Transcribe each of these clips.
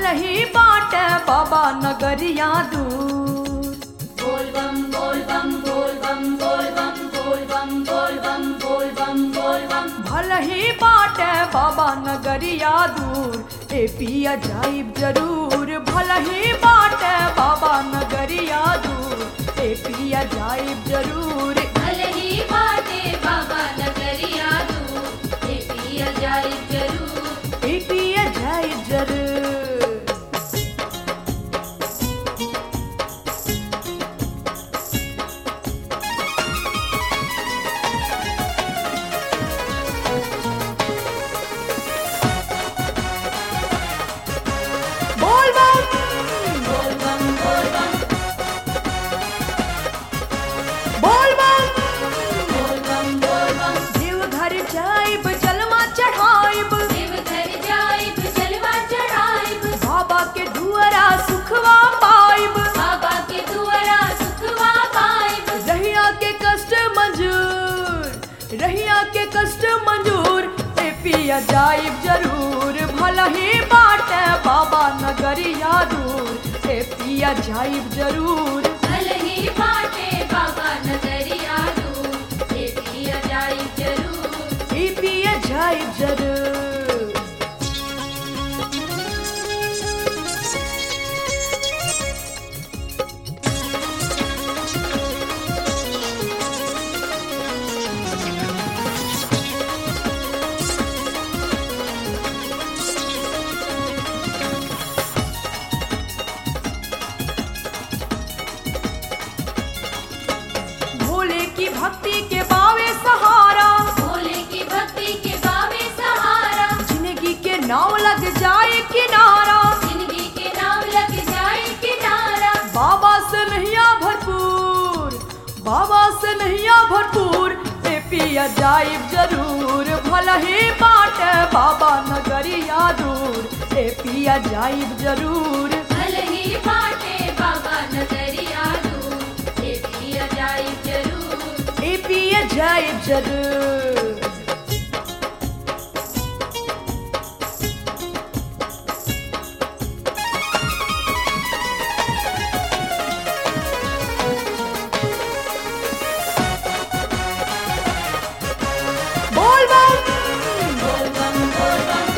ही बाट बाबा नगरिया दूर बोल बम बोल बम बोल बम बोल बम बोल बम बोल बम बोल बम बोल बम भल ही बाट बाबा नगरिया दूर ए पिया जाइब जरूर भल ही बाट बाबा नगरिया दूर ए पिया जाइब जरूर भले ही बाटे बाबा नगरिया तू ये पिया जाए जरूर ए पिया जाइब जरूर बोल बम बोल बम बोल बम बोल बम बोल बम बोल बम देव घर जाइब जलवा चढ़ाइब देव घर जाइब जलवा चढ़ाइब बाबा के दुआरा सुखवा पाइब बाबा के दुआरा सुखवा पाइब रहिया के कष्ट मंजूर रहिया के कष्ट मंजूर ए पिया जाइब जरूर भला ही बाट बाबा नगरिया दूर ए पिया जाइब जरूर भले ही बाटे बाबा नगरिया तू ये पिया जाए जरूर ए पिया जाइब जरूर भोले की भक्ति के बावे सहारा भोले की भक्ति के बावे सहारा जिंदगी के नाव लग जाए किनारा जिंदगी के नाम लग जाए किनारा बाबा से नैया भरपूर बाबा से नैया भरपूर ए पिया जाइब जरूर भला ही बाट बाबा नगरिया दूर ए पिया जाइब जरूर भले ही बाटे बाबा नगरिया तू ये पिया जाए जरूर ए पिया जाइब जरूर बोल बम बोल बम बोल बम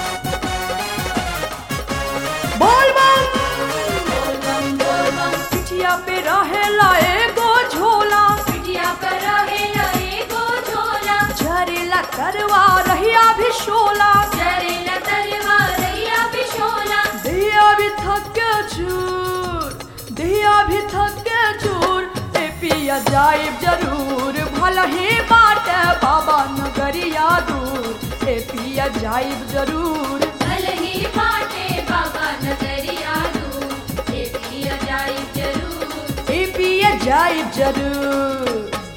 बोल बम बोल बम बोल बम पिठिया पे रहेला एगो झोला पिटिया पर रहेला एगो झोला झरेला करवा रहिया भी शोला जरेला तलवार रैया बिशोला दिया भी थक के चूर दिया भी थक के चूर ए पिया जाइब जरूर भला ही बाट बाबा नगरिया दूर ए पिया जाइब जरूर भले ही बाटे बाबा नगरिया तू ये पिया जाए जरूर ए पिया जाइब जरूर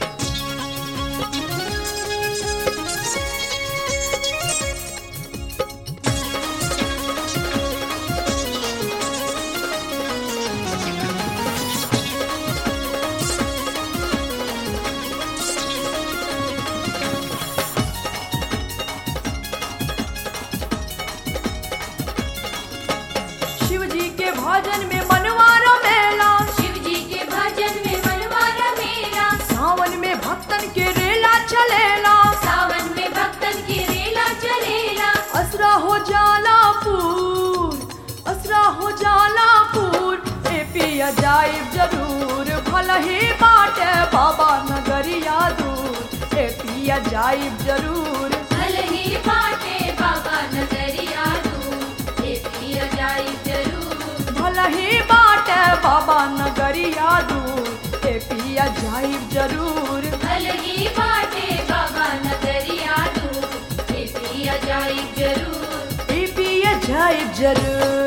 शिव जी के भजन में मनवारा मेला शिव जी के भजन में मनवारा मेला सावन में भक्तन के रेला चलेला सावन में भक्तन की रेला चलेला असरा हो जाला पूर असरा हो जाला पूर ए पिया जाइब जरूर भला ही बाट बाबा नगरिया दूर ए पिया जाइब जरूर भले ही बाटे बाबा नगरिया तू ये पिया जाए जरूर भला ही बाट बाबा नगरिया दूर ए पिया जाइब जरूर भले ही बाटे बाबा नगरिया तू ये पिया जाए जरूर ए पिया जाइब जरूर